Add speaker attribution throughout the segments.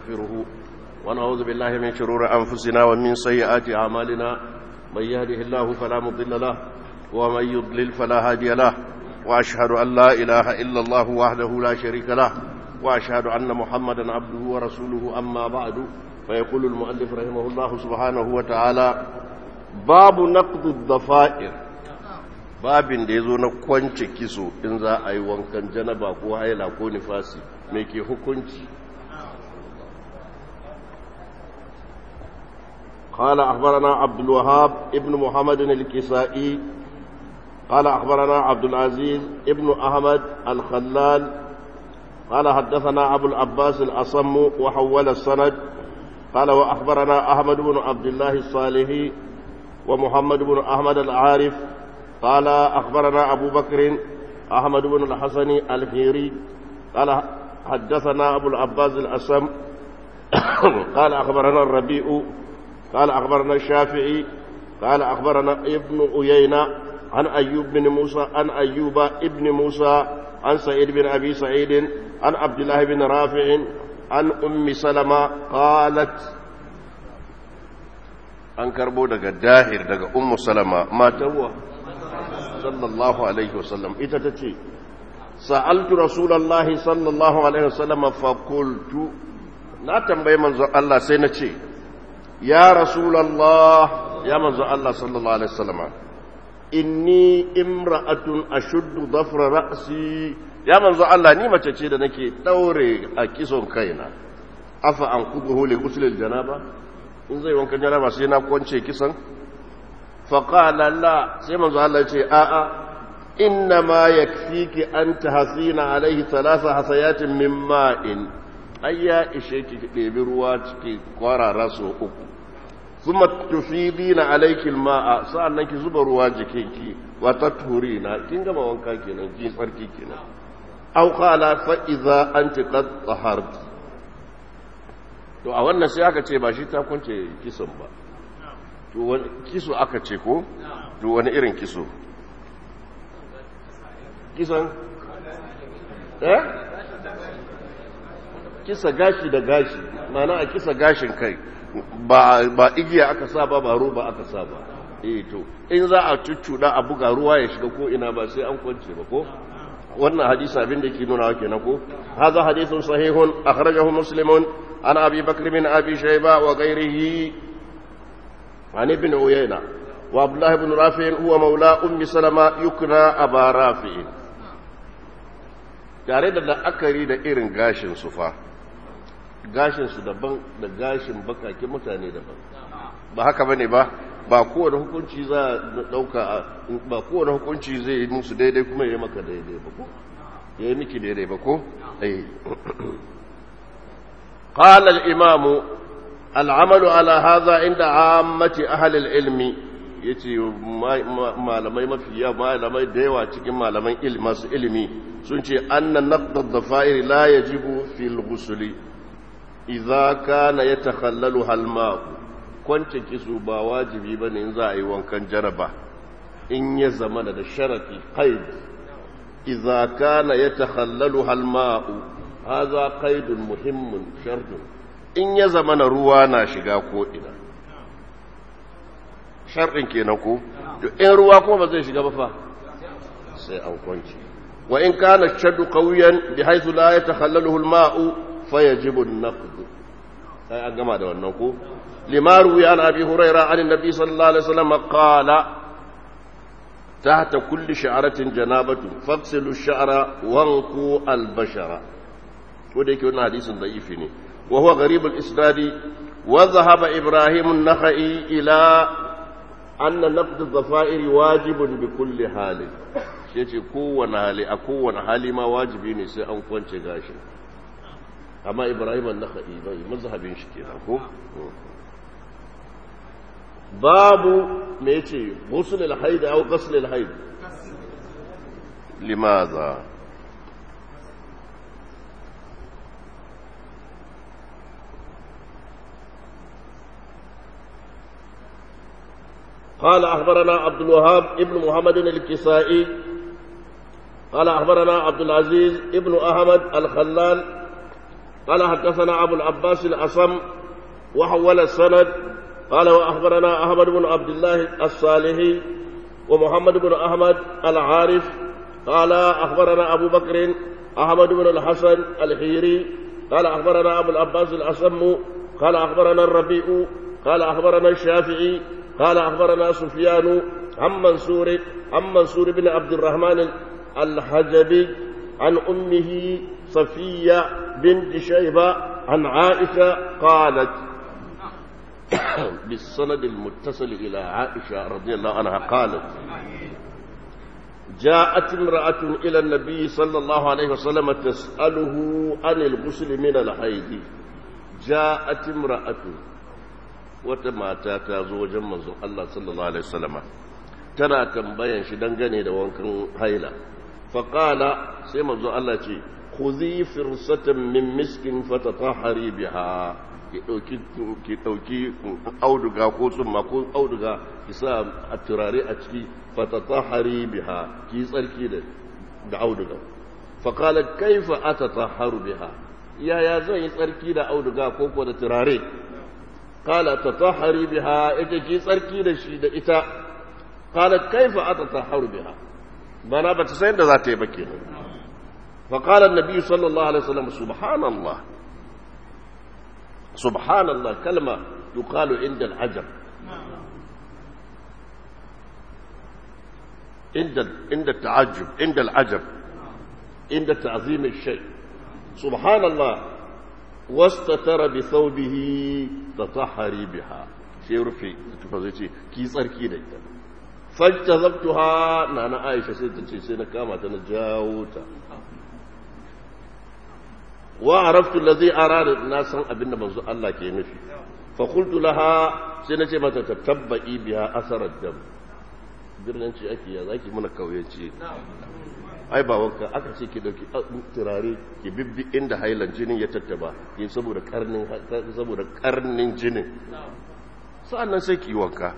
Speaker 1: نستغفره ونعوذ بالله من شرور أنفسنا ومن سيئات أعمالنا من يهده الله فلا مضل له ومن يضلل فلا هادي له وأشهد أن لا إله إلا الله وحده لا شريك له وأشهد أن محمدا عبده ورسوله أما بعد فيقول المؤلف رحمه الله سبحانه وتعالى باب نقض الضفائر babin da ya zo na kwance kiso in za a yi wankan janaba ko haila ko nifasi mai ke hukunci قال أخبرنا عبد الوهاب ابن محمد الكسائي قال أخبرنا عبد العزيز ابن أحمد الخلال قال حدثنا أبو العباس الأصم وحول السند قال وأخبرنا أحمد بن عبد الله الصالحي ومحمد بن أحمد العارف قال أخبرنا أبو بكر أحمد بن الحسن الخيري قال حدثنا أبو العباس الأسم قال أخبرنا الربيع قال أخبرنا الشافعي قال أخبرنا ابن أيينة عن أيوب بن موسى عن أيوب ابن موسى عن سعيد بن أبي سعيد عن عبد الله بن رافع عن أم سلمة قالت an karbo daga dahir daga ummu salama matawa sallallahu alaihi wasallam ita ta ce sa'altu rasulallahi sallallahu alaihi wasallam fa qultu na tambayi manzon Allah sai na ce ya rasulallah ya manzon Allah sallallahu alaihi wasallam inni imra'atun ashuddu dhafra ra'si ya manzon Allah ni mace ce da nake daure a kison kaina afa an kuduhu li ghusl janaba in zai wankan janaba sai na kwance kisan faƙala la sai manzo Allah ce a'a inna ma yakfiki an tahsina alaihi thalatha hasayatin min ma'in ai ya ishe ki ɗebi ruwa ciki kwarara so uku kuma tufidina alayki alma'a sa'annan ki zuba ruwa jikinki wa tathurina kin gama wanka kenan ki tsarki kenan aw qala fa idza anti qad taharti to a wannan sai aka ce ba shi ta kunce kisan ba to wani kiso aka ce ko to wani irin kiso kisan eh kisa gashi da gashi mana a kisa gashin kai ba ba igiya aka sa ba ba roba aka sa ba eh to in za a cuccuda a buga ruwa ya shiga ko ina ba sai an kwance ba ko wannan hadisi abin da ke nuna kenan ko hadha hadithun sahihun akhrajahu muslimun an abi bakr bin abi shayba wa ghayrihi عن ابن عيينة وعبد الله بن رافع هو مولى أم سلمة يكنى أبا رافع tare da la'akari da irin gashin su fa gashin su daban da gashin bakakin mutane daban ba haka bane ba ba kowane hukunci za a dauka ba kowane hukunci zai yi musu daidai kuma ya maka daidai ba ko ya yi miki daidai ba ko eh قال الإمام al'amalu ala haza inda ammati ahalil ilmi ya ce malamai mafiya malamai da yawa cikin malaman masu ilimi sun ce annan naqdad dhafa'ir la yajibu fil ghusli idza kana yatakhallalu hal ma'u kwance kisu ba wajibi bane in za a yi wankan jaraba in ya zama da sharati qaid idza kana yatakhallalu hal ma'u hadha qaidun muhimmun shartun in ya zama na ruwa na shiga ko'ina sharɗin kenan ko in ruwa kuma ba zai shiga ba fa sai an kwanci wa in kana shaddu qawiyan bi haythu la yatakhallaluhu al-ma'u fayajibu an-naqd sai an gama da wannan ko limaru ya abi huraira an annabi sallallahu alaihi wasallam qala tahta kulli sha'ratin janabatu fagsilu ash-sha'ra wanqu al-bashara ko da yake wannan hadisin da'ifi ne وهو غريب الإسناد وذهب إبراهيم النخعي إلى أن نقد الضفائر واجب بكل حال yace kowane hali a kowane hali ma wajibi ne sai an kwance gashin amma ibrahim an-nakhai bai mazhabin shi kenan ko babu me yace ghusl al-haid aw ghusl al-haid limadha قال أخبرنا عبد الوهاب ابن محمد الكسائي قال أخبرنا عبد العزيز ابن أحمد الخلال قال حدثنا أبو العباس الأصم وحول السند قال وأخبرنا أحمد بن عبد الله الصالحي ومحمد بن أحمد العارف قال أخبرنا أبو بكر أحمد بن الحسن الحيري قال أخبرنا أبو العباس الأصم قال أخبرنا الربيع قال أخبرنا الشافعي قال أخبرنا سفيان عن منصور عن منصور بن عبد الرحمن الحجبي عن أمه صفية بنت شيبة عن عائشة قالت بالسند المتصل إلى عائشة رضي الله عنها قالت جاءت امرأة إلى النبي صلى الله عليه وسلم تسأله عن الغسل من الحيض جاءت امرأة وتماتا تازو منزو الله صلى الله عليه وسلم تنا تنبين shi dangane da wankan haila faqala sai manzo Allah ce khudhi firsatan min miskin fatatahari biha ki dauki ki dauki auduga ko tsumma ko auduga ki sa a turare a ciki fatatahari biha ki tsarki da da auduga faqala kaifa atatahharu biha yaya zan yi tsarki da auduga ko ko da turare qala tatahhari biha ita ki tsarki da shi da ita qala kaifa atatahharu biha bana ba ta san da za ta yi ba kenan فقال النبي صلى الله عليه وسلم سبحان الله سبحان الله كلمة يقال عند العجب عند عند التعجب عند العجب عند تعظيم الشيء سبحان الله واستتر بثوبه تطهري بها شيء رفي تفضلتي كي tsarki da ita fajtazabtuha nana Aisha sai ta ce sai na kama ta na jawo ta wa araftu allazi arada na san abin da manzo Allah ke nufi fa qultu laha sai nace mata tatabbai biha asarar dam birnin ce ake ya zaki mana kauyanci ai ba wanka aka ce ki dauki turare ki bibbi inda hailan jinin ya tattaba ki saboda karnin saboda karnin jinin sa'annan sai ki wanka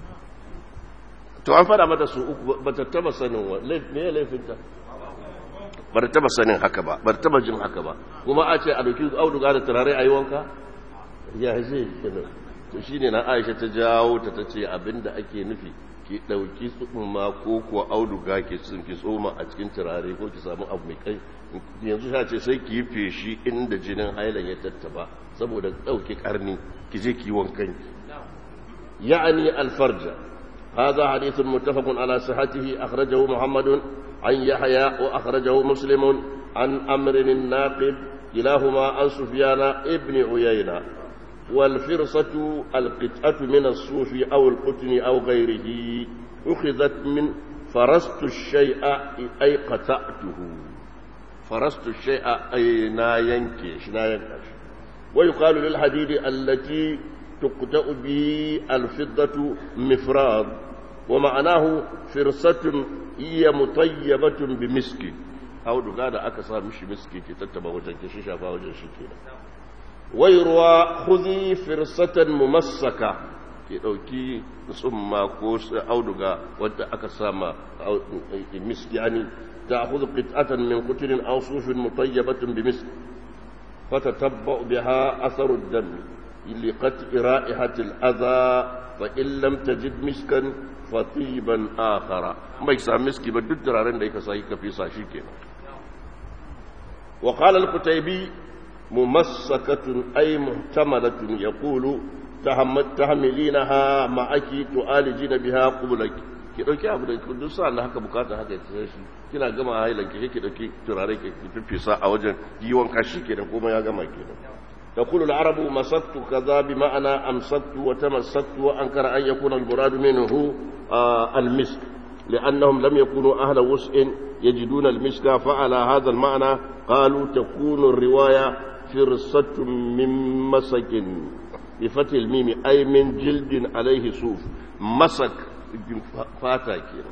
Speaker 1: to an fada mata su uku ba ta taba sanin wa me ya laifinta ba ta taba sanin haka ba ba ta taba jin haka ba kuma a ce a dauki auduga da turare a yi wanka ya zai kenan to shine na Aisha ta jawo ta tace abinda ake nufi ki dauki tsumma ko kuwa auduga ke sun ki tsoma a cikin turare ko ki samu abu mai kai yanzu ta ce sai ki yi feshi inda jinin hailan ya tattaba saboda dauki karni ki je ki wankan ki ya'ani alfarja هذا حديث متفق على صحته أخرجه محمد عن يحيى وأخرجه مسلم عن أمر الناقب كلاهما عن سفيان ابن عيينة والفرصة القطعة من الصوف أو القطن أو غيره أخذت من فرست الشيء أي قطعته فرست الشيء أي نا ينكش نا ينكش ويقال للحديد التي تقطع به الفضة مفراد ومعناه فرصة هي مطيبة بمسك أو دقاء أكسا مش مسك تتبع وجهك شفا وجه شكينا ويروى خذي فرصة ممسكة ki ɗauki tsumma ko auduga wadda aka sama miski yani ta hudu qit'atan min kuturin aw sufin mutayyabatin bi misk fatatabba biha atharu ad-dam liqat ra'ihati al-adha fa in lam tajid miskan fatiban akhara mai sa miski ba duk turaren da yake sai ka fisa shi kenan wa qala al-qutaybi mumassakatun ay muhtamalatun yaqulu tahmilinaha ma'aki tu'alijina biha qublak ki dauki abu da duk sa Allah haka bukata haka ya tsaya shi kina gama hailan ki ki dauki turare ki fifisa a wajen yiwon kashi kenan kuma ya gama kenan تقول العرب مسكت كذا بمعنى أمسكت وتمسكت وأنكر أن يكون المراد منه آه المسك لأنهم لم يكونوا أهل وسع يجدون المسك فعلى هذا المعنى قالوا تكون الرواية فرصة من مسك بفتح الميم أي من جلد عليه صوف مسك فاتا كينا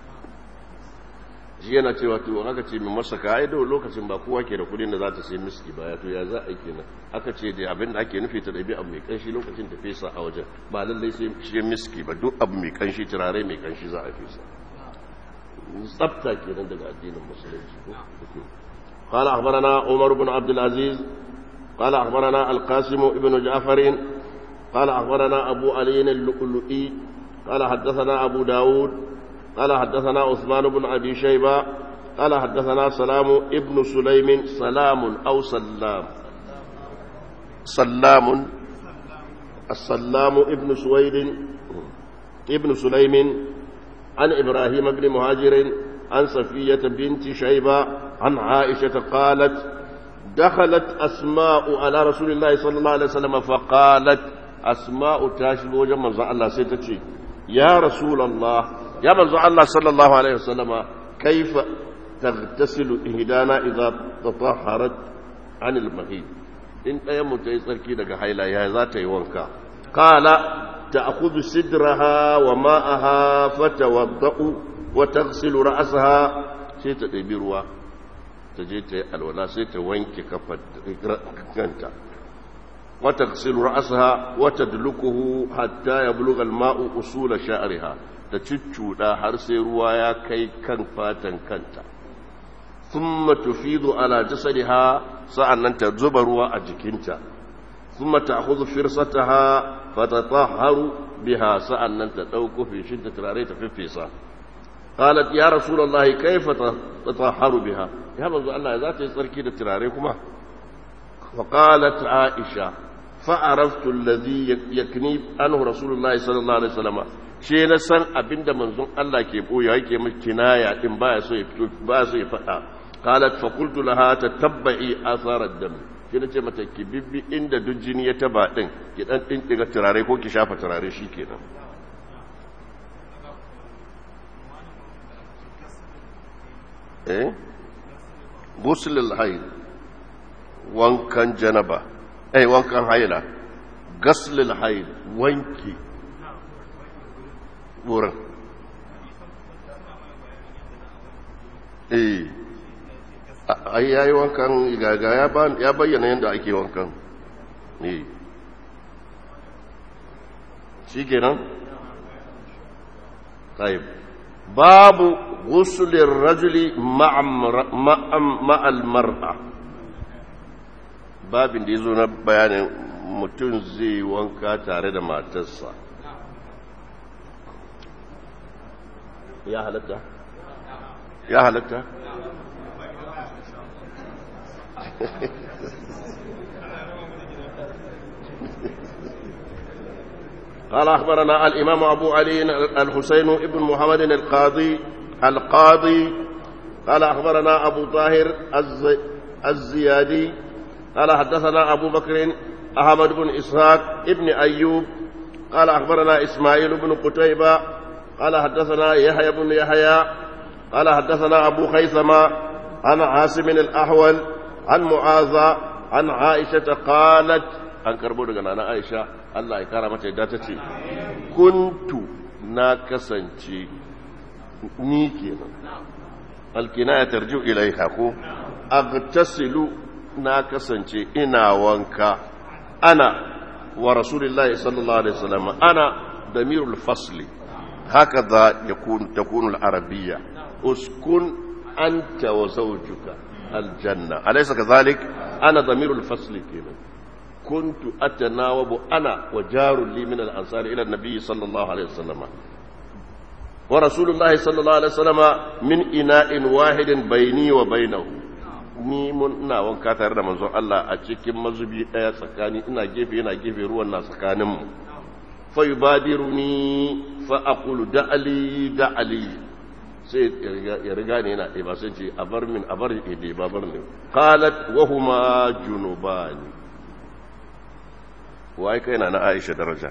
Speaker 1: shi yana cewa to aka ce min masa ka ai da lokacin ba kowa ke da kudin da za ta sai miski ba ya to ya za a yi kenan aka ce da abin da ake nufi ta ɗabi abu mai kanshi lokacin ta fesa a wajen ba lallai sai shi miski ba duk abu mai kanshi turare mai kanshi za a fesa tsafta kenan daga addinin musulunci قال أخبرنا عمر بن عبد العزيز قال أخبرنا القاسم ابن جعفر قال أخبرنا أبو علي اللؤلؤي قال حدثنا أبو داود قال حدثنا عثمان بن أبي شيبة قال حدثنا سلام ابن سليم سلام أو سلام سلام السلام ابن سويد ابن سليم عن إبراهيم بن مهاجر عن صفية بنت شيبة عن عائشة قالت دخلت أسماء على رسول الله صلى الله عليه وسلم فقالت أسماء تاشب وجمع الله سيتشي يا رسول الله يا من الله صلى الله عليه وسلم كيف تغتسل إهدانا إذا تطهرت عن المهيد إن أيام تيسركي لك حيلا يا ذات يوانكا قال تأخذ سدرها وماءها فتوضأ وتغسل رأسها سيتدبروا تجيت الولا سيتوانك كفت وتغسل رأسها وتدلكه حتى يبلغ الماء أصول شعرها تشتشودا حرسي روايا كي كان فاتن كنتا ثم تفيض على جسدها سأن تزبروا أجكنتا ثم تأخذ فرصتها فتطهر بها سأن تدوك في شدة راريت في الفيصة قالت يا رسول الله كيف تطهر بها يا رسول الله ذات يسركي لتراريكما فقالت عائشة فعرفت الذي يكني عنه رسول الله صلى الله عليه وسلم shi na san abinda manzon Allah ke boye yake miki kinaya din baya so ya fito baya so ya faɗa qalat fa qultu laha tatabbi athar ad-dam shi nace mata ki bibbi inda duk jini ya taba din ki dan din diga turare ko ki shafa turare shikenan eh ghusl al-hayd wankan janaba eh wankan haila ghusl al-hayd wanki wurin eh ai yayi wankan gaga ya bayyana yadda ake wankan eh shi kenan طيب باب غسل الرجل مع مع المرأة babin da ya zo na bayanin mutum zai wanka tare da matarsa ya halatta ya halatta قال أخبرنا الإمام أبو علي الحسين ابن محمد القاضي القاضي قال أخبرنا أبو طاهر الزي الزيادي قال حدثنا أبو بكر أحمد بن إسحاق ابن أيوب قال أخبرنا إسماعيل بن قتيبة قال حدثنا يحيى بن يحيى قال حدثنا أبو خيثمة عن عاصم الأحول عن معاذ عن عائشة قالت an karbo daga nana aisha Allah ya kara mata yadda ta ce kuntu na kasance ni kenan alkina ya tarju ilaiha ko agtasilu na kasance ina wanka ana wa rasulullahi sallallahu alaihi wasallam ana damirul fasli hakaza yakun takunu al-arabiyya uskun anta wa zawjuka aljanna alaysa kadhalik ana damirul fasli kenan كنت أتناوب أنا وجار لي من الأنصار إلى النبي صلى الله عليه وسلم ورسول الله صلى الله عليه وسلم من إناء واحد بيني وبينه ni mun ina wanka tare da manzon Allah a cikin mazubi daya tsakani ina gefe ina gefe ruwan na tsakanin mu fa yubadiruni fa aqulu da'ali da'ali sai ya riga ne yana ba sai ce a bar min a bar ide ba bar ne qalat wa huma junubani waye kai na na Aisha daraja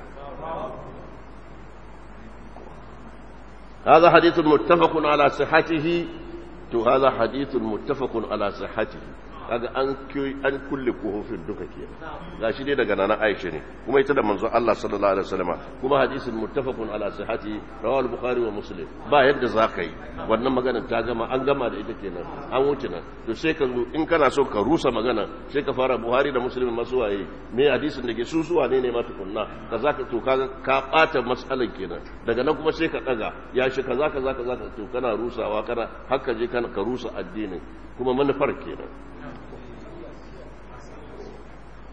Speaker 1: هذا حديث متفق على صحته تو هذا حديث متفق على صحته kaga an an kulle kofofin duka ke gashi dai daga nana Aisha ne kuma ita da manzon Allah sallallahu alaihi wasallam kuma hadisin muttafaqun ala sihhati rawahu al-bukhari wa muslim ba yadda zaka yi wannan magana ta gama an gama da ita kenan an wuce nan to sai ka zo in kana so ka rusa magana sai ka fara buhari da muslim masu waye me hadisin da ke su suwa ne ne ma tukunna kaza ka to kaga ka bata mas'alan kenan daga nan kuma sai ka daga ya shi kaza kaza kaza to kana rusawa kana haka je kana ka rusa addinin kuma manufar kenan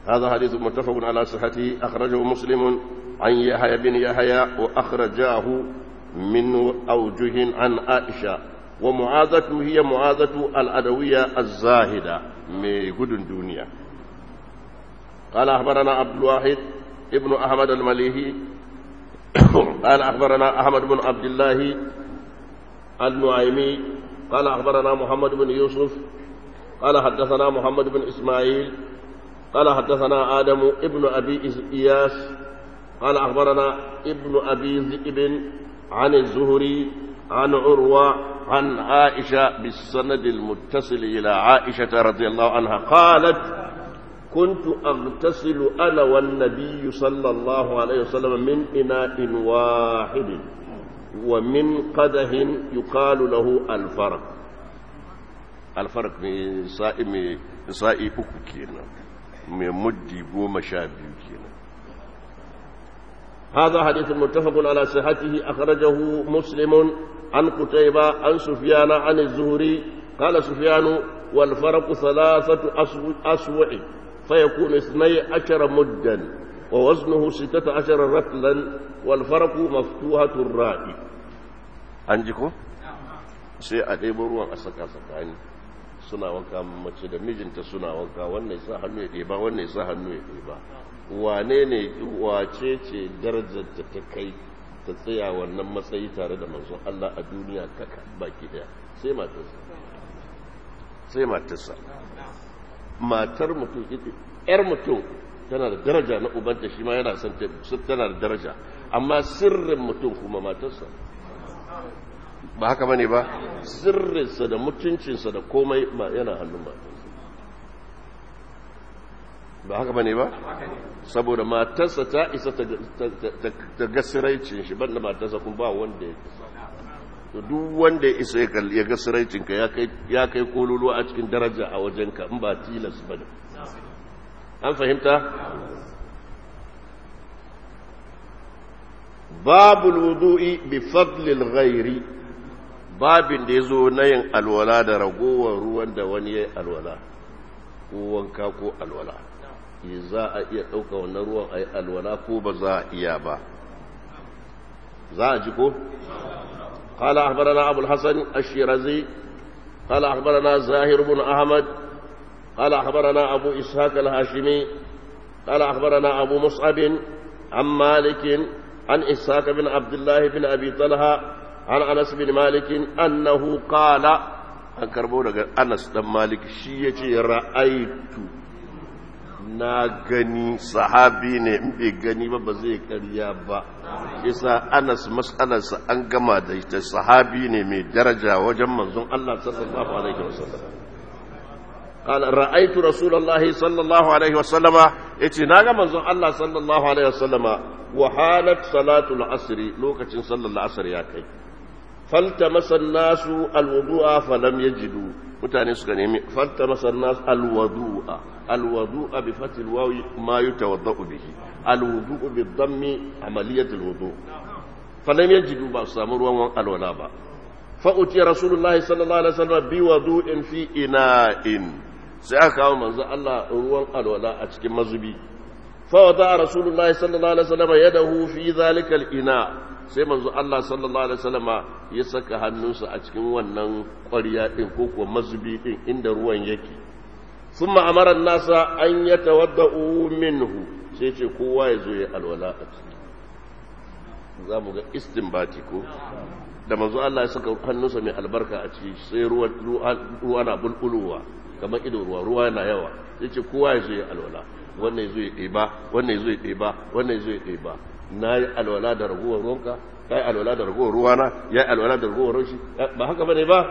Speaker 1: هذا حديث متفق على صحته أخرجه مسلم عن يحيى بن يحيى وأخرجاه من أوجه عن عائشة ومعاذته هي معاذة الأدوية الزاهدة من قد الدنيا قال أخبرنا عبد الواحد ابن أحمد المليهي قال أخبرنا أحمد بن عبد الله النعيمي قال أخبرنا محمد بن يوسف قال حدثنا محمد بن إسماعيل قال حدثنا آدم ابن أبي إياس قال أخبرنا ابن أبي ذئب عن الزهري عن عروة عن عائشة بالسند المتصل إلى عائشة رضي الله عنها قالت كنت أغتسل أنا والنبي صلى الله عليه وسلم من إناء واحد ومن قده يقال له الفرق الفرق من سائي من سائي أكو كينا من مدي قوم شابي كينا هذا حديث متفق على صحته أخرجه مسلم عن قتيبة عن سفيان عن الزهري قال سفيان والفرق ثلاثة أسوع فيكون اثني عشر مدا ووزنه ستة عشر رتلا والفرق مفتوحة الرأي عندكم sai a ɗebo ruwan a saka tsakani suna wanka mace da mijinta suna wanka wannan sa hannu ya ɗeba wannan sa hannu ya ɗeba wane ne wace ce darajar ta ta kai ta tsaya wannan matsayi tare da manzon Allah a duniya kaka baki daya sai matarsa sai matarsa matar mutum yar mutum tana da daraja na ubanta shi ma yana son tana da daraja amma sirrin mutum kuma matarsa ba haka bane ba sirrinsa da mutuncinsa da komai ba yana hannun matarsa ba haka bane ba saboda matarsa ta isa ta gasiraicin shi banda matarsa kuma ba wanda ya isa to duk wanda ya isa ya gasiraicin ka ya kai kololo a cikin daraja a wajenka in ba tilas ba ne an fahimta babu wudu'i bi fadlil ghairi babin da ya zo na yin alwala da ragowar ruwan da wani ya yi alwala ko wanka ko alwala za a iya ɗauka wannan ruwan a yi alwala ko ba za a iya ba za a ji ko? قال أخبرنا أبو الحسن الشيرازي قال أخبرنا زاهر بن أحمد قال أخبرنا أبو إسحاق الهاشمي قال أخبرنا أبو مصعب عن مالك عن إسحاق بن عبد الله بن أبي طلحة عن أنس بن مالك أنه قال أن كربونا أنس بن مالك شيء رأيت na gani sahabi ne in bai gani ba ba zai karya ba isa anas mas'alarsa an gama da ita sahabi ne mai daraja wajen manzon Allah sallallahu alaihi wasallam قال رأيت رسول الله صلى الله عليه وسلم يتي ناغا منزون الله صلى الله عليه وسلم وحالت صلاة العصر لوكة صلى الله عليه يا كي فالتمس الناس الوضوء فلم يجدوا mutane suka nemi faltamasa nas alwadu'a alwadu'a bi fatil wawi ma yatawaddau bihi alwudu'u bi dhammi amaliyat alwudu falam yajidu ba su samu ruwan alwala ba fa utiya rasulullahi sallallahu alaihi wasallam bi wudu'in fi ina'in sai aka kawo manzo Allah ruwan alwala a cikin mazubi fa wada rasulullahi sallallahu alaihi wasallam yadahu fi zalika al-ina' sai manzo Allah sallallahu alaihi wasallama ya saka hannunsa a cikin wannan ƙwarya din ko kuwa mazubi din inda ruwan yake thumma amara nasa an yatawaddau minhu sai ce kowa ya zo ya alwala a ciki za mu ga istinbati ko da manzo Allah ya saka hannunsa mai albarka a ciki sai ruwa ruwa na bulbulowa kamar ido ruwa ruwa yana yawa sai ce kowa ya zo ya alwala wannan ya zo ya ɗeba wannan ya zo ya ɗeba wannan ya zo ya ɗeba na yi alwala da ragowar ruwanka ya yi alwala da ragowar ruwana ya yi alwala da ragowar ruwanshi ba haka bane ba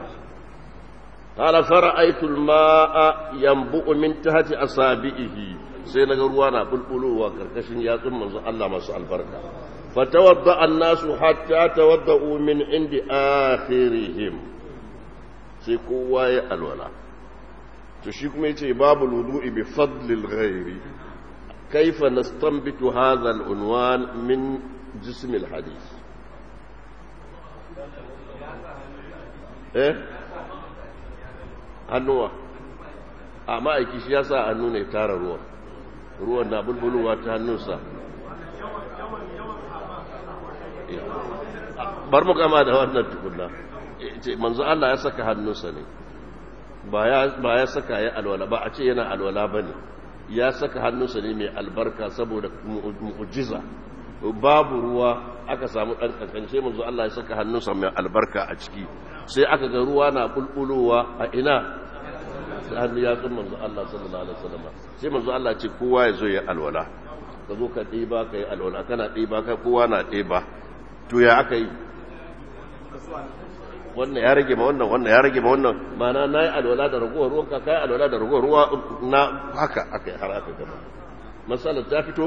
Speaker 1: qala fara'aytu al-ma'a yanbu'u min tahti asabihi sai naga ruwa na bulbulowa karkashin yatsun manzo Allah masu albarka fatawadda an-nasu hatta tawadda'u min indi akhirihim sai kowa ya alwala to shi kuma yace babu wudu'i bi fadlil ghairi كيف نستنبت هذا العنوان من جسم الحديث eh hannuwa amma aiki shi ya sa hannu ne tara ruwa ruwan na bulbulowa ta hannunsa bar mu gama da wannan tukunna manzo Allah ya saka hannunsa ne ba ya saka ya alwala ba a ce yana alwala ba ne ya saka hannunsa ne mai albarka saboda mu'jiza babu ruwa aka samu ɗan kankance manzo Allah ya saka hannunsa mai albarka a ciki sai aka ga ruwa na bulbulowa a ina sai hannu ya tsun manzo Allah sallallahu alaihi wasallam sai manzo Allah ce kowa ya zo ya alwala ka zo ka ɗiba ka yi alwala kana ɗiba ka kowa na ɗiba to ya aka yi wannan ya rage ma wannan wannan ya rage ma wannan mana na yi alwala da ragowar ruwan ka kai alwala da ragowar ruwa na haka aka yi har aka gaba masalar ta fito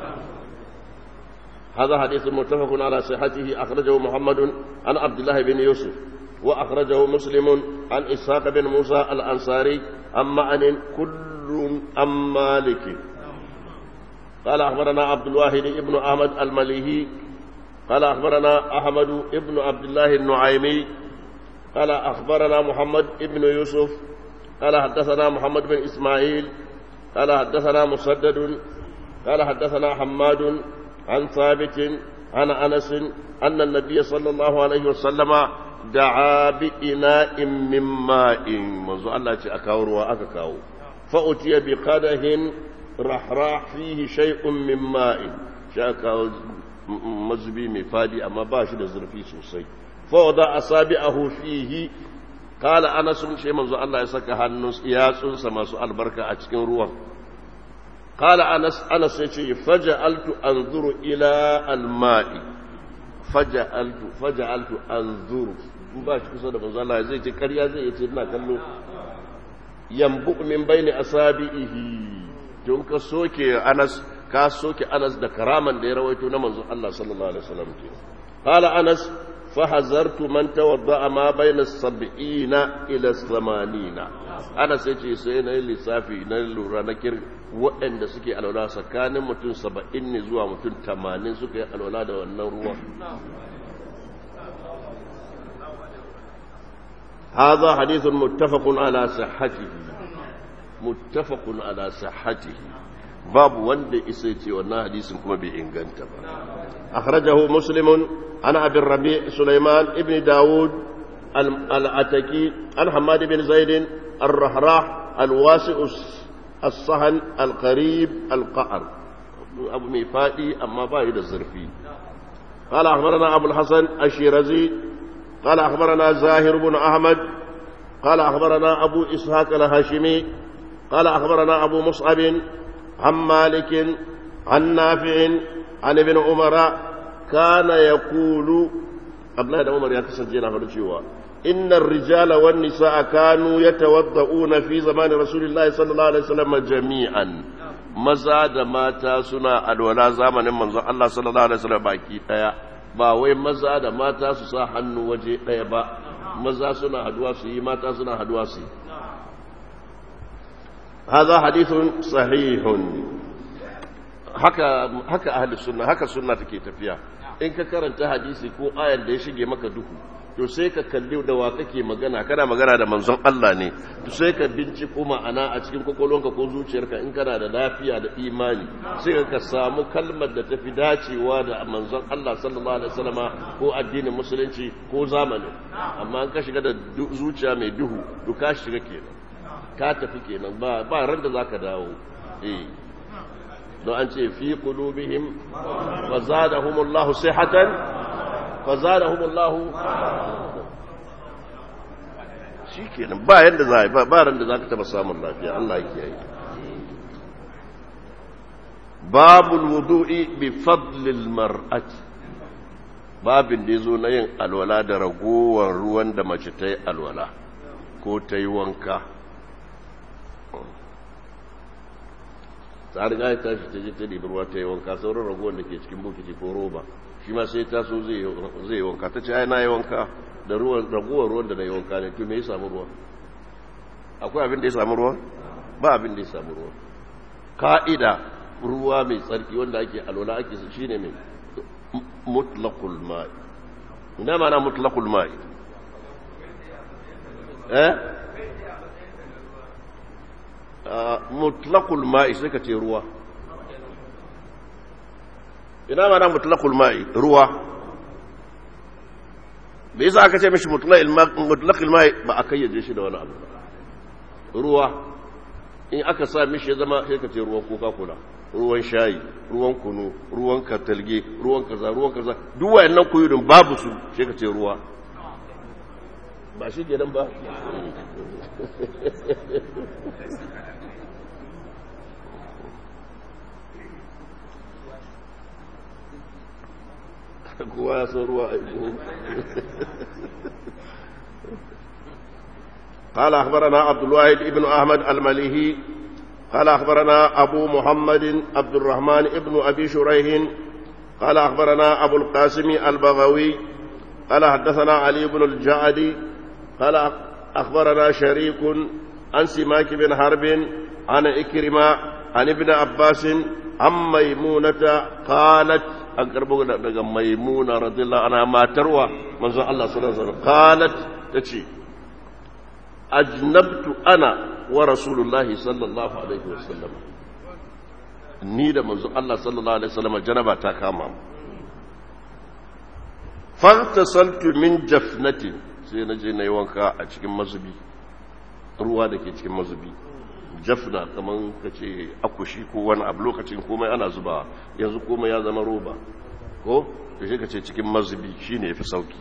Speaker 1: هذا حديث متفق على صحته أخرجه محمد عن عبد الله بن يوسف وأخرجه مسلم عن إسحاق بن موسى الأنصاري عن معن كل عن مالك قال أخبرنا عبد الواحد بن أحمد المليهي قال أخبرنا أحمد بن عبد الله النعيمي قال أخبرنا محمد بن يوسف قال حدثنا محمد بن إسماعيل قال حدثنا مسدد قال حدثنا حماد عن ثابت عن أنس أن النبي صلى الله عليه وسلم دعا بإناء من ماء منذ الله أكاور وأكاو فأتي بقدح رحراح فيه شيء من ماء شاكاو mazubi mai fadi amma ba shi da zurfi sosai fawada asabi'ahu fihi qala anas shi manzo Allah ya saka hannun yatsunsa masu albarka a cikin ruwan qala anas anas ya ce faja'altu anzuru ila alma'i faja'altu faja'altu anzuru in ba shi kusa da manzo Allah zai ce ƙarya zai ce ina kallo yambu min baini asabi'ihi tun ka soke anas ka soke anas da karaman da ya rawaito na manzon Allah sallallahu alaihi wasallam ke qala anas fa hazartu man tawadda ma bayna sab'ina ila samanina anas yace sai na lissafi na lura na kir waɗanda suke alwala tsakanin mutum saba'in ne zuwa mutum tamanin suka yi alwala da wannan ruwan هذا حديث متفق على صحته متفق على صحته babu wanda isa ce wannan hadisin kuma bai inganta ba akhrajahu muslimun ana abin rabi sulaiman ibn dawud al-ataki an hamad bin zaid ar-rahrah al-wasi' as-sahan al-qarib al-qa'r abu mai fadi amma ba da zurfi قال أخبرنا أبو الحسن الشيرازي قال أخبرنا زاهر بن أحمد قال أخبرنا أبو إسحاق الهاشمي قال أخبرنا أبو مصعب عن مالك عن نافع عن ابن عمر كان يقول قبل هذا عمر يكسر جينا فرجوا إن الرجال والنساء كانوا يتوضؤون في زمان رسول الله صلى الله عليه وسلم جميعا maza da mata suna alwala zamanin manzon Allah sallallahu alaihi wasallam baki daya ba wai maza da mata su sa hannu waje daya ba maza suna haduwa su yi mata suna haduwa su yi هذا حديث صحيح haka haka ahli sunna haka sunna take tafiya in ka karanta hadisi ko ayar da ya shige maka duhu to sai ka kalli da wa kake magana kana magana da manzon Allah ne to sai ka binciko ma'ana a cikin kwakwalwanka ko zuciyarka in kana da lafiya da imani sai ka samu kalmar da tafi dacewa da manzon Allah sallallahu alaihi wasallama ko addinin musulunci ko zamani amma in ka shiga da zuciya mai duhu to ka shiga kenan ka tafi kenan ba ba ran da zaka dawo eh don an ce fi qulubihim wa zadahumullahu sihatan fa zadahumullahu shikenan ba yanda za ba ba ran da zaka taba samun lafiya Allah ya kiyaye babul wudu'i bi fadlil mar'ati babin da yazo na yin alwala da ragowar ruwan da mace ta yi alwala ko ta yi wanka ta riga ya tashi ta je ta ɗibi ruwa ta yi wanka sauran ragowar da ke cikin bukiti ko roba shi ma sai taso zai yi wanka ta ce ai na yi wanka da ragowar ruwan da na yi wanka ne to me ya samu ruwa akwai abin da ya samu ruwa ba abin da ya samu ruwa ka'ida ruwa mai tsarki wanda ake alwala ake su shine mai mutlaqul ma'i ina mana mutlaqul ma'i eh mutlaqul ma'i sai ka ce ruwa ina mana mutlaqul ma'i ruwa bai yasa aka ce mishi mutlaqul ma'i ba a kayyaje shi da wani abu ruwa in aka sa mishi ya zama sai ka ce ruwan coca cola ruwan shayi ruwan kunu ruwan katalge ruwan kaza ruwan kaza duk wayannan kuyudin babu su sai ka ce ruwa ba shi kenan ba kowa ya san ruwa aiko قال أخبرنا عبد الواحد ابن أحمد المليهي قال أخبرنا أبو محمد عبد الرحمن ابن أبي شريح قال أخبرنا أبو القاسم البغوي قال حدثنا علي بن الجعدي قال أخبرنا شريك عن سماك بن حرب عن إكرمة عن ابن عباس عن ميمونة قالت أقرب ميمونة رضي الله عنها ما تروى من الله صلى الله عليه وسلم قالت تشي أجنبت أنا ورسول الله صلى الله عليه وسلم ni da manzo Allah sallallahu alaihi wasallam janaba ta kama mu fartasaltu min jafnatin sai na je na yi wanka a cikin mazubi ruwa da ke cikin mazubi jafna kamar ka ce akushi ko wani abu lokacin komai ana zuba yanzu komai ya zama roba ko da shi ka ce cikin mazubi shi ne fi sauki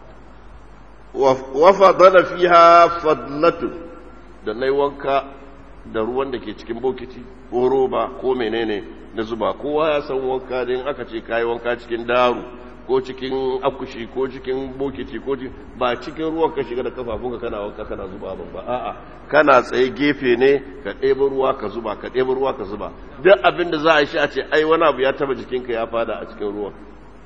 Speaker 1: wafa dana fiha fadlatun da na yi wanka da ruwan da ke cikin bokiti ko roba ko menene na zuba kowa ya san wanka din aka ce kayi wanka cikin daru ko cikin akushi ko cikin bokiti ko ba cikin ruwan ka shiga da kafafunka kana wanka kana zuba ba a'a kana tsaye gefe ne ka ɗebo ruwa ka zuba ka ɗebo ruwa ka zuba duk abin da za a shi a ce ai wani abu ya taba jikinka ya fada a cikin ruwan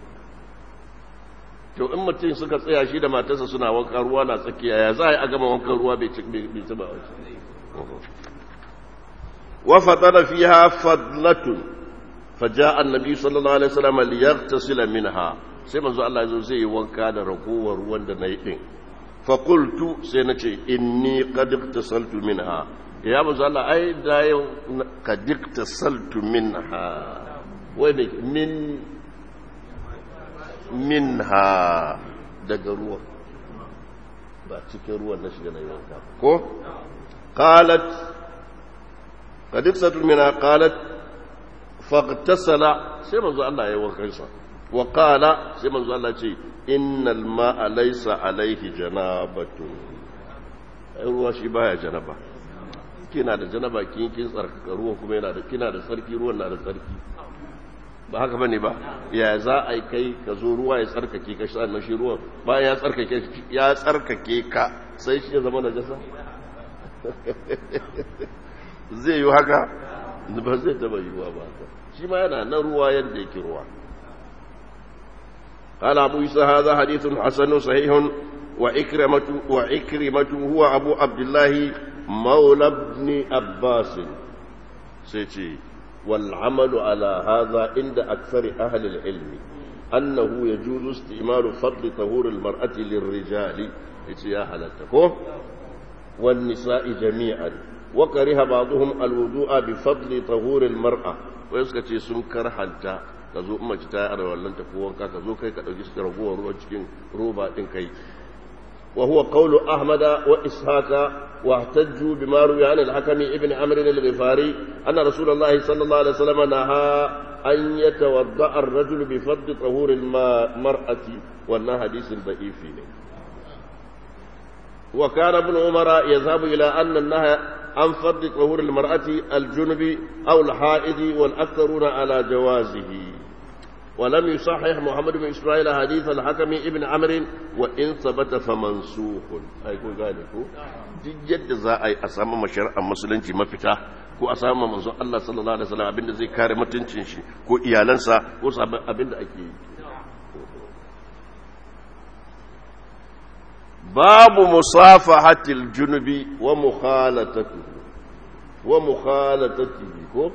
Speaker 1: to in mutum suka tsaya shi da matarsa suna wanka ruwa na tsakiya ya za a yi a gama wankan ruwa bai taba wa fatara fiha fadlatun فجاء النبي صلى الله عليه وسلم ليغتسل منها sai manzo Allah yazo zai yi wanka da ragowar ruwan da nayi din fa qultu sai nace inni qad iktasaltu minha ya manzo Allah ai da yau qad iktasaltu minha wai ne min minha daga ruwa ba cikin ruwan na shiga na yi wanka ko qalat qad iktasaltu minha qalat fagtasala sai manzo Allah ya yi wankansa wa qala sai manzo Allah ce innal ma'a laysa alaihi janabatu ai ruwa shi baya janaba kina da janaba kin kin tsarkaka ruwan kuma yana da kina da sarki ruwan na da sarki ba haka bane ba ya za a yi kai ka zo ruwa ya tsarkake ka sannan shi ruwan bayan ya tsarkake ya tsarkake ka sai shi ya zama najasa zai yi haka ba zai taba yiwuwa ba haka shi ma yana nan ruwa yadda yake ruwa قال أبو عيسى هذا حديث حسن صحيح وإكرمة وإكرمة هو أبو عبد الله مولى ابن عباس سيتي والعمل على هذا عند أكثر أهل العلم أنه يجوز استعمال فضل طهور المرأة للرجال يا هلتكم والنساء جميعا وكره بعضهم الوضوء بفضل طهور المرأة ويسكتي سنكر حتى ka zo mace ta yi wallan ta wanka ka zo kai ka ɗauki su ragowar ruwan cikin roba ɗin kai wa huwa qawlu ahmada wa ishaqa wa ihtajju bima ruwiya an al-hakami ibn amr al-ghifari anna rasulullahi sallallahu alaihi wasallam naha an yatawadda ar-rajulu bi fadd tahur al-mar'ati wannan hadisin da'ifi ne wa kana ibn umara yadhhabu ila anna an-nahy عن فرض طهور المرأة الجنب أو الحائض والأكثرون على جوازه ولم يصحح محمد بن إسماعيل حديث الحكم ابن عمرو وإن ثبت فمنسوخ أي كون ذلك جد za a yi a samu mashari'ar musulunci mafita ko a samu manzon Allah sallallahu alaihi wasallam abinda zai kare mutuncin shi ko iyalansa ko abinda ake yi babu musafahatil junubi wa mukhalatatihi wa mukhalatatihi ko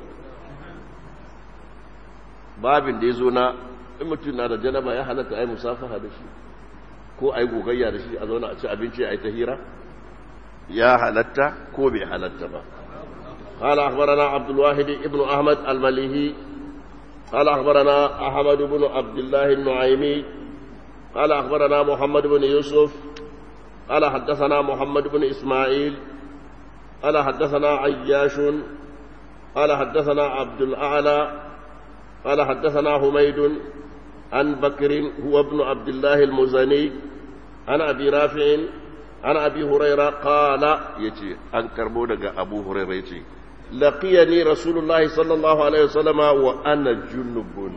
Speaker 1: babin da yazo na in mutum na da janaba ya halatta ai musafaha da shi ko ai gogayya da shi a zauna a ci abinci ai tahira ya halatta ko bai halatta ba قال أخبرنا عبد الواحد ابن أحمد المليهي قال أخبرنا أحمد بن عبد الله النعيمي قال أخبرنا محمد بن يوسف قال حدثنا محمد بن إسماعيل قال حدثنا عياش قال حدثنا عبد الأعلى قال حدثنا حميد عن بكر هو ابن عبد الله المزني عن أبي رافع عن أبي هريرة قال يتي أن كربونك أبو هريرة يتي لقيني رسول الله صلى الله عليه وسلم وأنا جنب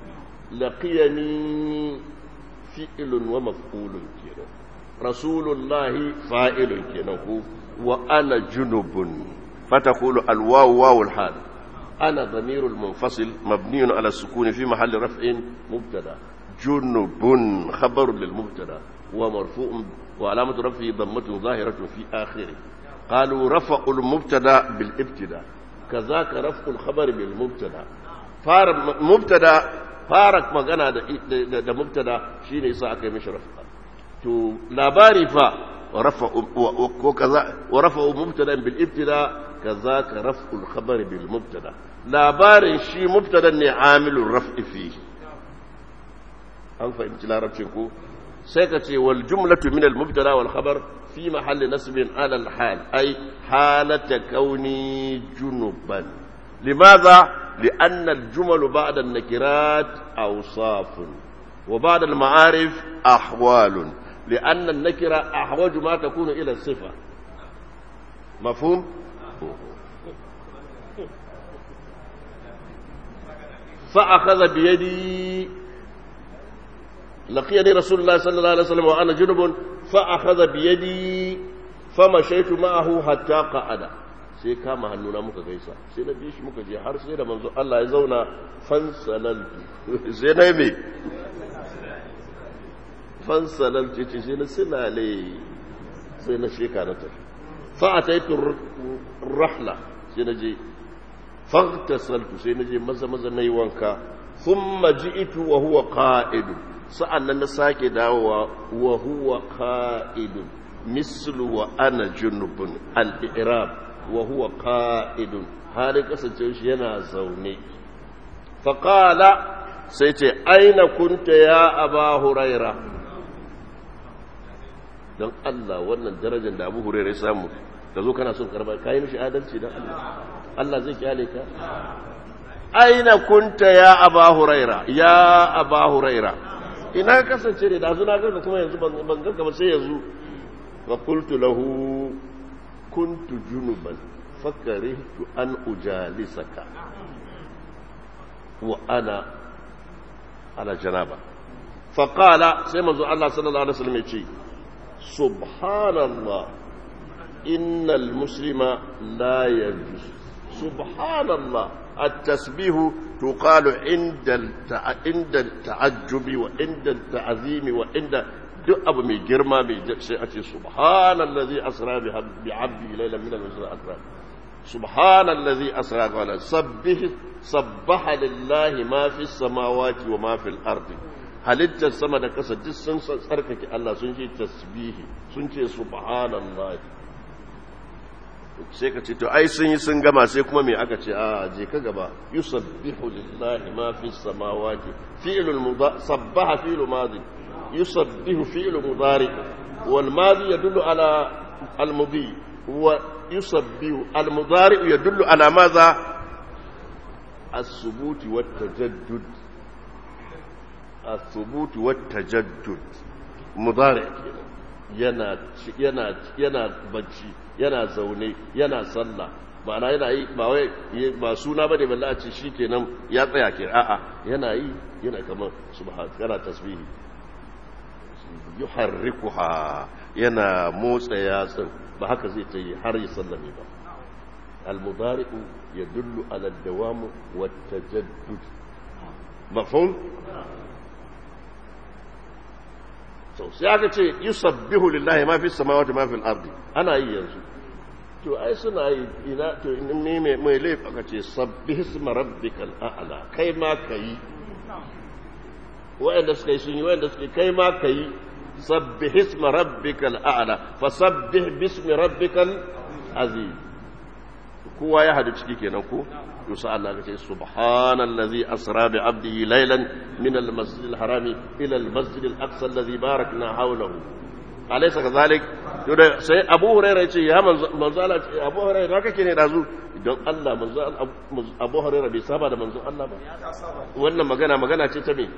Speaker 1: لقيني فئل ومفعول كده رسول الله فاعل كده وأنا جنب فتقول الواو واو الحال أنا ضمير المنفصل مبني على السكون في محل رفع مبتدا جنب خبر للمبتدا ومرفوع وعلامة رفعه ضمة ظاهرة في آخره قالوا رفع المبتدا بالابتداء كذاك رفع الخبر بالمبتدا فار مبتدا فارق magana da da mubtada shine yasa aka yi mishi rafa to labari fa rafa ko kaza wa rafa mubtada bil ibtida kazaka raf'u al khabar bil mubtada labarin shi mubtada ne amilun raf'i fi an fahimci larabcin ko sai ka ce wal jumlatu min al mubtada wal khabar fi mahalli nasbin ala al hal ay halata kauni junuban limadha لأن الجمل بعد النكرات أوصاف وبعد المعارف أحوال لأن النكرة أحوج ما تكون إلى الصفة مفهوم؟ فأخذ بيدي لقيني رسول الله صلى الله عليه وسلم وأنا جنب فأخذ بيدي فمشيت معه حتى قعد sai kama hannuna muka gaisa sai na bi shi muka je har sai da manzo Allah ya zauna fansalaltu sai na me fansalaltu ce sai na silale sai na sheka na tafi fa ataitu rahla sai na je faghtasaltu sai na je maza maza nayi wanka thumma ji'tu wa huwa qa'id sa'annan na sake dawowa wa huwa qa'id mislu wa ana junubun al-i'rab wa huwa qa'idun halin kasance shi yana zaune faqala sai ce aina kunta ya aba huraira don Allah wannan darajar da abu huraira ya samu da zo kana son karba kai mishi adalci don Allah Allah zai kyale ka aina kunta ya aba huraira ya aba huraira ina kasance ne da zuna ga kuma yanzu ban ga ba sai yanzu wa qultu lahu كنت جنبا فكرهت أن أجالسك وأنا على جنابة فقال سيما الله صلى الله عليه وسلم يقول سبحان الله إن المسلم لا يجوز سبحان الله التسبيح تقال عند عند التعجب وعند التعظيم وعند duk abu mai girma mai sai a ce subhanallazi asra bi abdi laylan min al-masjid al-akbar subhanallazi asra qala sabbih sabbaha lillahi ma fi samawati wa ma fi al-ardi halittar sama da kasa duk sun tsarkake Allah sun ce tasbihi sun ce subhanallahi sai ka ce to ai sun yi sun gama sai kuma me aka ce a je ka gaba yusabbihu lillahi ma fi samawati fi'lul mudari sabbaha fi'lu madi يصبه فعل مضارع والماضي يدل على المضي ويصبه المضارع يدل على ماذا الثبوت والتجدد الثبوت والتجدد مضارع yana yana yana bacci yana zaune yana sallah ma'ana yana yi ba wai ba suna bane balle a ce shikenan ya tsaya ke a'a yana yi yana kamar subhan yana tasbihi yuharrikuha yana motsa yatsun ba haka zai ta yi har ya sallame ba al-mudari'u yadullu ala ad-dawam wa at-tajaddud mafhum so sai aka ce yusabbihu lillahi ma fi samawati ma fi al-ardi ana yi yanzu to ai suna yi ina to ne mai mai laifi aka ce sabbih isma rabbikal a'la kai ma kai wa'anda suka yi sun yi wa'anda suka kai ma kai سبح اسم ربك الأعلى فسبح باسم ربك العظيم kowa ya hadu ciki kenan ko to sai Allah ya ce subhanallazi asra bi abdihi laylan min al-masjid al-haram ila al-masjid al-aqsa alladhi barakna hawlahu alaysa kadhalik to da sai Abu Hurairah ya ce ya manzo Allah Abu Hurairah haka kake ne dazu don Allah manzo Abu Hurairah bai saba da manzo Allah ba wannan magana magana ce ta me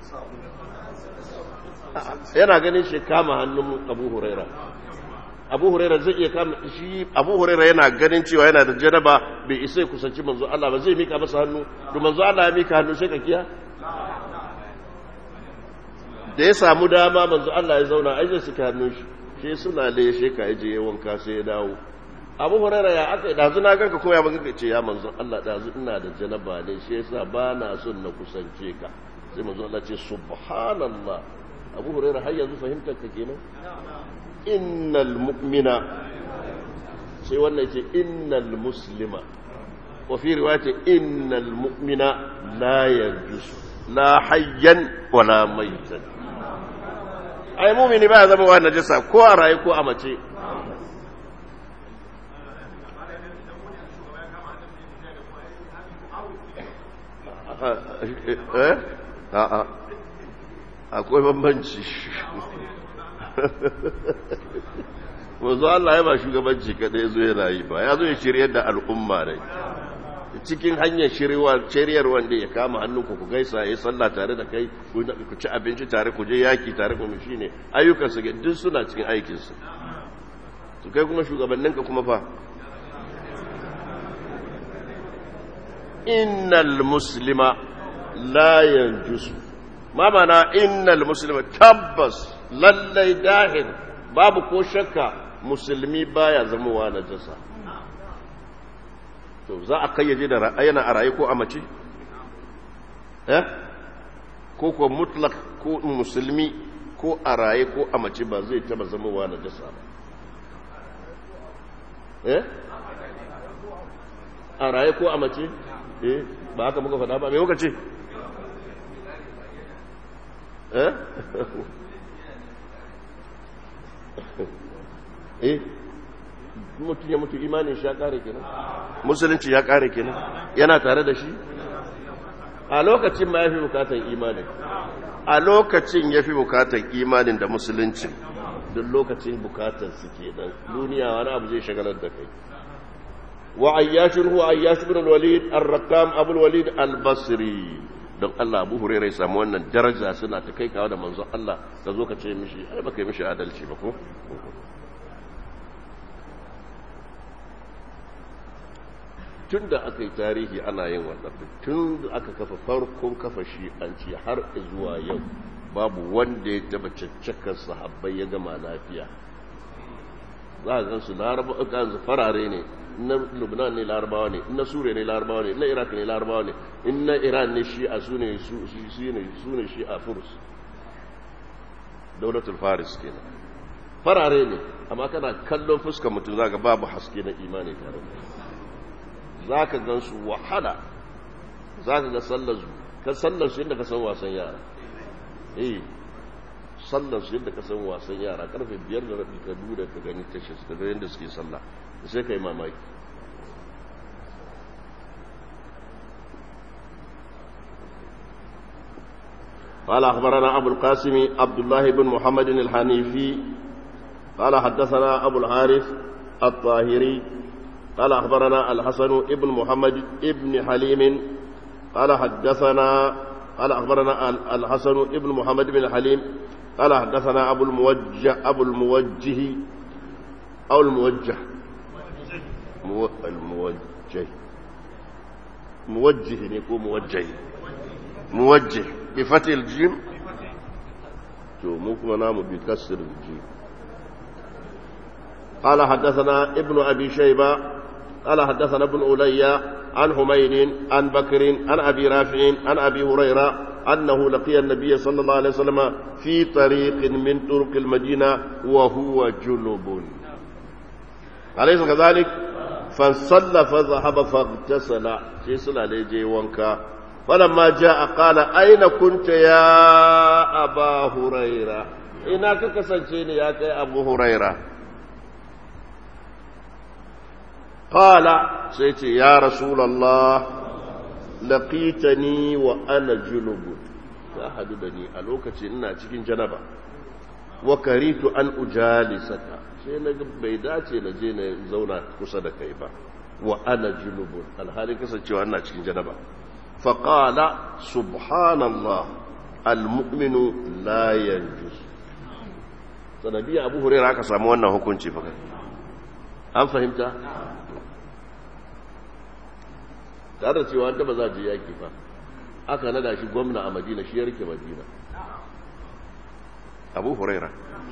Speaker 1: yana ganin shi kama hannun Abu Hurairah Abu Hurairah zai iya kama shi Abu Hurairah yana ganin cewa yana da janaba bai isa kusanci manzo Allah ba zai mika masa hannu to manzo Allah ya mika hannu sai ka kiya da ya samu dama manzo Allah ya zauna ai zai suka hannun shi shi suna le shi ka je wanka sai ya dawo abu hurara ya aka dazu na ganka ko ya baka ce ya manzo Allah dazu ina da janaba ne shi yasa ba na son na kusance ka sai manzo Allah ce subhanallah abu hurara har yanzu fahimtar ka kenan innal mu'mina sai wannan ce innal muslima wa fi riwayati innal mu'mina la yajus la hayyan wala maitan ai mu'mini ba ya zama wa najasa ko a raye ko a mace eh a'a akwai bambanci wanzu Allah ya ba shugabanci kadai zo yana yi ba ya zo ya shiryar da al'umma ne cikin hanyar shiryar wanda ya kama hannunku ku gaisa ya sallah tare da kai ku ci abinci tare ku je yaki tare ku shi ne ayyukansu duk suna cikin aikinsu su kai kuma shugabanninka kuma fa innal muslima la yanjusu ma mana innal muslima tabbas lallai dahir babu ko shakka musulmi baya zamowa najasa to za a kayyaje da ra'ayana a raye ko a mace eh ko ko mutlak ko musulmi ko a raye ko a mace ba zai taba zamowa najasa ba eh a raye ko a mace eh ba haka muka faɗa ba me muka ce eh eh mutum ya mutu imanin shi ya kare kenan musulunci ya kare kenan yana tare da shi a lokacin ma ya fi bukatar imanin a lokacin ya fi bukatar imanin da musulunci duk lokacin bukatar su kenan duniya wani abu zai shagalar da kai وعياش هو عياش بن الوليد الرقام أبو الوليد البصري don Allah Abu Hurairah ya samu wannan daraja suna ta kai kawo da manzon Allah ka zo ka ce mishi ai baka yi mishi adalci ba ko tun da aka yi tarihi ana yin wannan tun da aka kafa farkon kafa shi an ci har zuwa yau babu wanda ya taba caccakar sahabbai ya gama lafiya za a gansu laraba kansu farare ne na lubnan ne larabawa ne na suriya ne larabawa ne na iraq ne larabawa ne in na iran ne shi a su ne su ne shi a furs daulatul faris kenan farare ne amma kana kallon fuskar mutum za ka babu haske na imani tare da za ka gan su wahala za ka ga sallar su ka sallar su yadda ka san wasan yara eh sallar su yadda ka san wasan yara karfe biyar da rabi ka duda ka gani tashis ka ga yadda suke sallah sai ka yi mamaki قال أخبرنا أبو القاسم عبد الله بن محمد الحنيفي قال حدثنا أبو الحارث الطاهري قال أخبرنا الحسن ابن محمد ابن حليم قال حدثنا قال أخبرنا الحسن ابن محمد بن حليم قال حدثنا أبو الموجه أبو الموجه أو الموجه مو الموجه موجه يكون موجه موجه بفتح الجيم تو ممكن نام بكسر الجيم قال حدثنا ابن أبي شيبة قال حدثنا ابن أولي عن حميد عن بكر عن أبي رافع عن أبي هريرة أنه لقي النبي صلى الله عليه وسلم في طريق من طرق المدينة وهو جنب أليس كذلك فانصلى فذهب فاغتسل في صلى ليجي وانكا فلما جاء قال أين كنت يا أبا هريرة إنك كسنشيني يا أبو هريرة qala sai ce ya rasulullah laqitani wa ana junub ya hadu da ni a lokacin ina cikin janaba wa karitu an ujalisaka sai na bai dace na je na zauna kusa da kai ba wa ana junubun alhalin kasancewa ina cikin janaba faqala subhanallah almu'minu la yanjus sanadiyya abu hurairah aka samu wannan hukunci fa an fahimta tare da cewa wanda ba za je yaki fa aka nada shi gwamna a madina shi ya rike madina abu huraira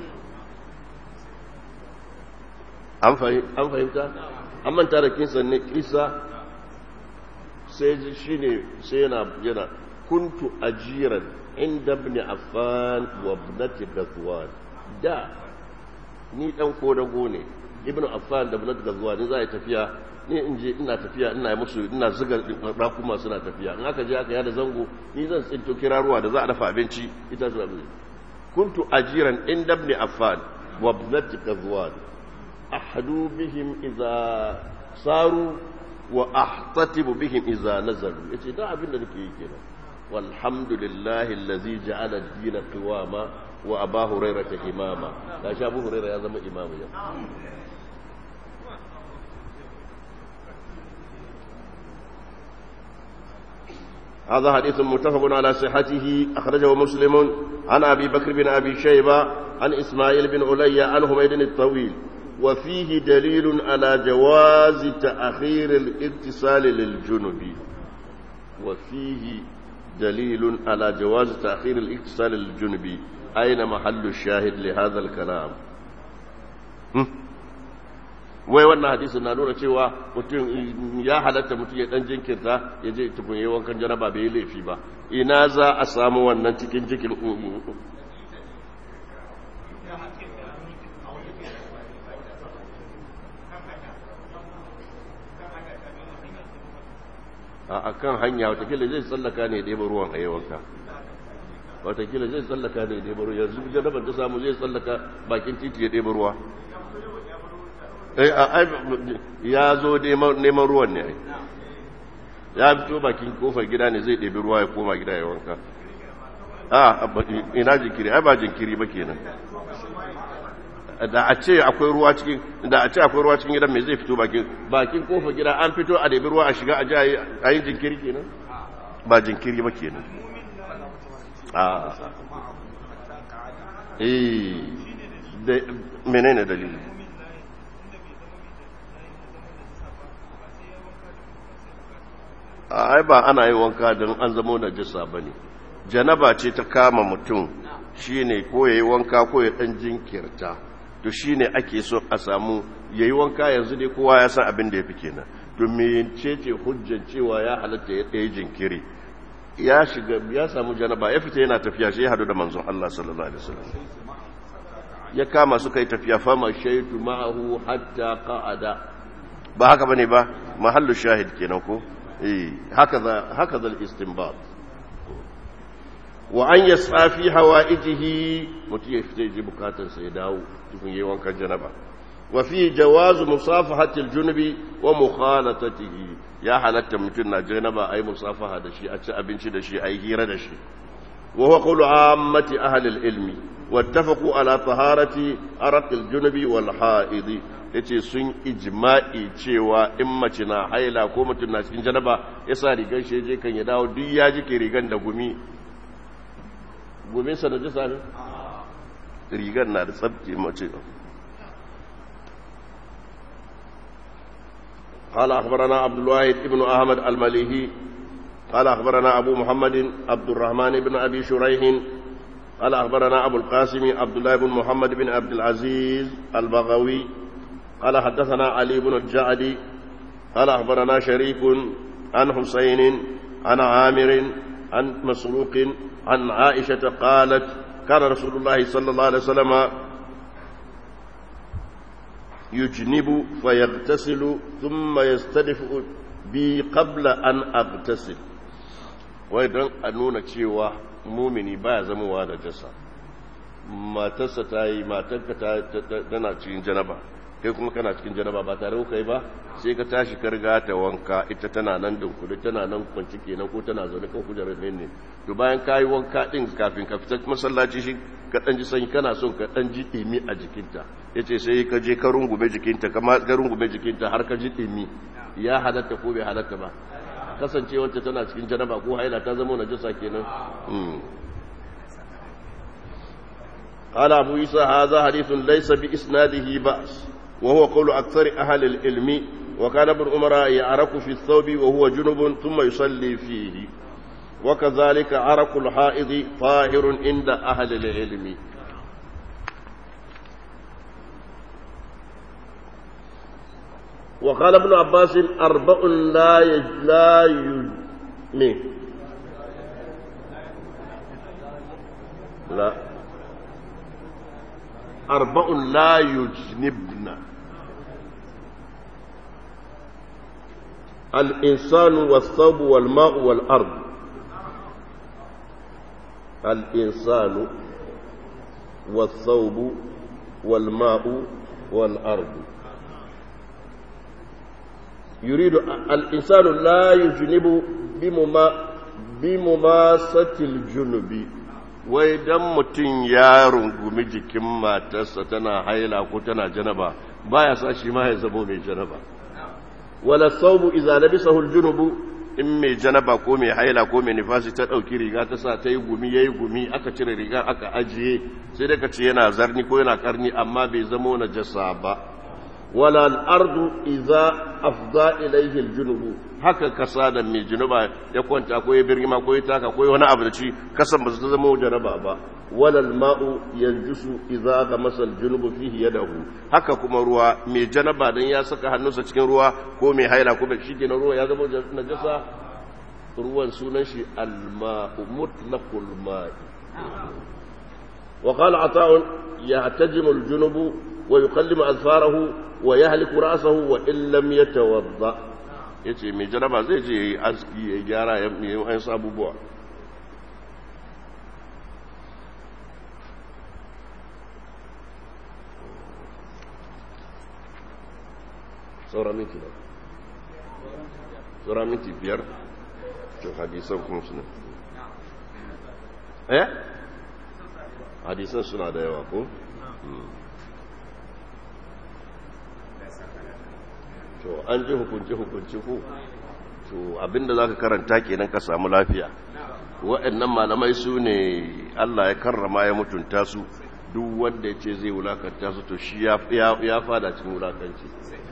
Speaker 1: an fahimta an manta da kinsa ne kisa sai ji shi ne sai yana yana kuntu ajiran inda ibn affan wa ibnati ghazwan da ni dan kodago ne ibn affan da ibnati ghazwan za a tafiya ni in je ina tafiya ina musu ina zuga rakuma suna tafiya in aka je aka yada zango ni zan tsinto kiraruwa da za a dafa abinci ita zuwa kuntu ajiran inda ibn affan wa ibnati ghazwan ahadu bihim idza saru wa ahtatibu bihim idza nazalu yace da abin da nake yi kenan walhamdulillahi allazi ja'ala ad-din qiwama wa aba hurairah imama da shi abu hurairah ya zama imamu ya هذا حديث متفق على صحته أخرجه مسلم عن أبي بكر بن أبي شيبة عن إسماعيل بن علي عن حميد الطويل وفيه دليل على جواز تأخير الاتصال للجنب وفيه دليل على جواز تأخير الاتصال للجنب أين محل الشاهد لهذا الكلام wai wannan hadisin na nuna cewa mutum ya halatta mutum ya dan jinkirta ya je tukun yi wankan janaba bai laifi ba ina za a samu wannan cikin jikin a kan hanya watakila zai tsallaka ne ɗaya ruwan a yawanka watakila zai tsallaka ne ɗaya ruwa yanzu janabar ta samu zai tsallaka bakin titi ya ɗaya ruwa ya zo neman ruwan ne ya fito bakin kofar gida ne zai ɗabi ruwa ya koma gida ya wanka a ina jinkiri ai ba jinkiri ba kenan da a ce akwai ruwa cikin da a ce akwai ruwa cikin gidan me zai fito bakin bakin kofar gida an fito a ɗabi ruwa a shiga a ji a yi jinkiri kenan ba jinkiri ba kenan a eh menene dalili ai ba ana yi wanka don an zamo najisa ba ne janaba ce ta kama mutum shi ne ko ya yi wanka ko ya ɗan jinkirta to shi ne ake so a samu ya yi wanka yanzu ne kowa ya san abin da ya fi kenan domin ce ce hujjan cewa ya halatta ya ɗaya jinkiri ya shiga ya samu janaba ya fita yana tafiya shi ya hadu da manzon Allah sallallahu alaihi wasallam ya kama suka yi tafiya fama shaitu ma'ahu hatta qa'ada ba haka bane ba mahallu shahid kenan ko هكذا هكذا الاستنباط وأن يسعى في حوائجه متي يفتي بكاتا سيداو تكون يوان كجنبا وفي جواز مصافحة الجنب ومخالطته يا حالة متنا جنبا أي مصافحة دشي أتشاء بنشي دشي أي هيرة دشي وهو قول عامة أهل العلم واتفقوا على طهارة أرق الجنب والحائض yace sun ijma'i cewa in mace na haila ko mutum na cikin janaba ya sa rigar shi je kan ya dawo duk ya jike rigar da gumi gumin sa na jisa ne rigar na da tsabke mace قال أخبرنا عبد الواحد ابن أحمد المليهي قال أخبرنا أبو محمد عبد الرحمن بن أبي شريح قال أخبرنا أبو القاسم عبد الله بن محمد بن عبد العزيز البغوي قال حدثنا علي بن الجعدي قال أخبرنا شريك عن حسين عن عامر عن مسروق عن عائشة قالت كان رسول الله صلى الله عليه وسلم يجنب فيغتسل ثم يستدفئ بي قبل أن أغتسل وإذن أنونا تشيوه mumini baya zamowa da jasa matarsa ta yi matarka tana cikin janaba kai kuma kana cikin janaba ba tare kuka yi ba sai ka tashi ka riga ta wanka ita tana nan dunkule tana nan kwanci kenan ko tana zaune kan kujerar ne ne to bayan ka yi wanka din kafin ka fita masallaci shi ka dan ji sanyi kana son ka dan ji dimi a jikinta yace sai ka je ka rungume jikinta kama ka rungume jikinta har ka ji dimi ya halatta ko bai halatta ba kasancewar tana cikin janaba ko haila ta zama najasa kenan قال أبو عيسى هذا حديث ليس بإسناده بأس وهو قول أكثر أهل العلم وكان ابن عمر يعرق في الثوب وهو جنب ثم يصلي فيه وكذلك عرق الحائض طاهر عند أهل العلم وقال ابن عباس أربع لا يج لا يج لا أربع لا يجنبن الإنسان والثوب والماء والأرض الإنسان والثوب والماء والأرض يريد الإنسان لا يجنب بمما بمماسة الجنب wai dan mutum ya rungumi jikin matarsa tana haila ko tana janaba baya sa shi ma ya zamo mai janaba wala saubu idza labisahu aljunubu in mai janaba ko mai haila ko mai nifasi ta dauki riga ta sa ta yi gumi yayi gumi aka cire riga aka ajiye sai da ce yana zarni ko yana karni amma bai zamo najasa ba wala al-ardu idza afda ilayhi al-junubu haka kasa da mai junuba ya kwanta ko ya birgima ko ya taka ko wani abu da ci kasan ba su zama jaraba ba wala al-ma'u yanjusu idza gamasa al-junubu fihi yadahu haka kuma ruwa mai janaba dan ya saka hannunsa cikin ruwa ko mai haila ko shi kenan ruwa ya zama najasa ruwan sunan shi al-ma'u mutlaqul ma'i وقال عطاء يعتجم الجنب ويقلم أظفاره ويهلك رأسه وإن لم يتوضأ yace mai jaraba zai je yi aski ya gyara ya yi wa'in sabubuwa saura minti da saura minti biyar cin hadisan kuma suna eh hadisan suna da yawa ko? to an ji hukunci-hukunci ko to abinda za ka karanta kenan ka samu lafiya waɗannan malamai su ne allah ya karrama ya mutunta su duk wanda ya ce zai wulakanta su to shi ya fada cikin wulakanci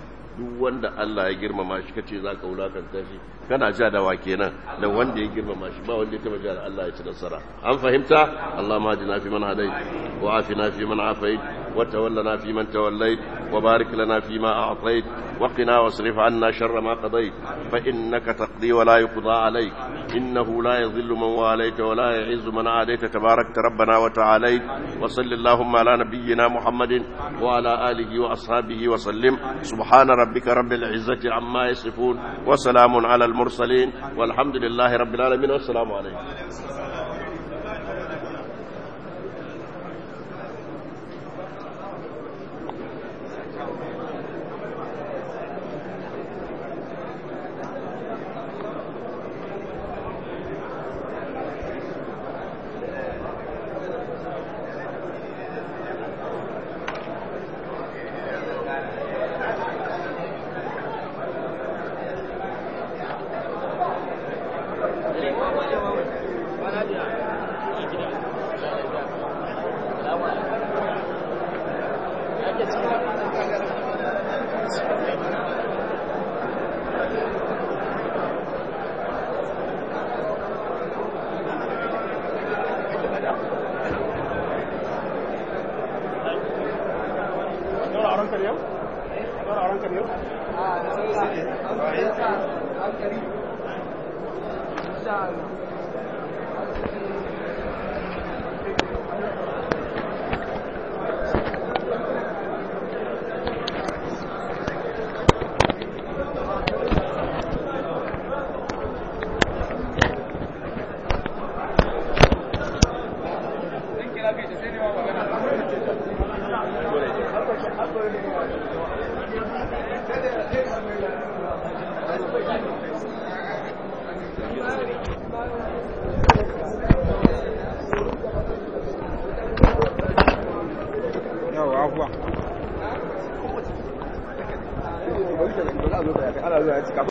Speaker 1: duk wanda allah ya girmama shi kace za ka wulakanta shi kana ja da wa kenan da wanda ya girmama shi ba wanda ya taba ja da allah ya ci nasara an fahimta allah ma ji na fi man hadai wa afi na fi man afai wa tawallana fi man tawallait wa barik lana fi ma a'tait وقنا واصرف عنا شر ما قضيت فإنك تقضي ولا يقضى عليك إنه لا يذل من واليت ولا يعز من عاديت تباركت ربنا وتعاليت وصل اللهم على نبينا محمد وعلى آله وأصحابه وسلم سبحان ربك رب العزة عما يصفون وسلام على المرسلين والحمد لله رب العالمين والسلام عليكم
Speaker 2: Thank you. ba za a zo da ya kai ana zuwa ya cika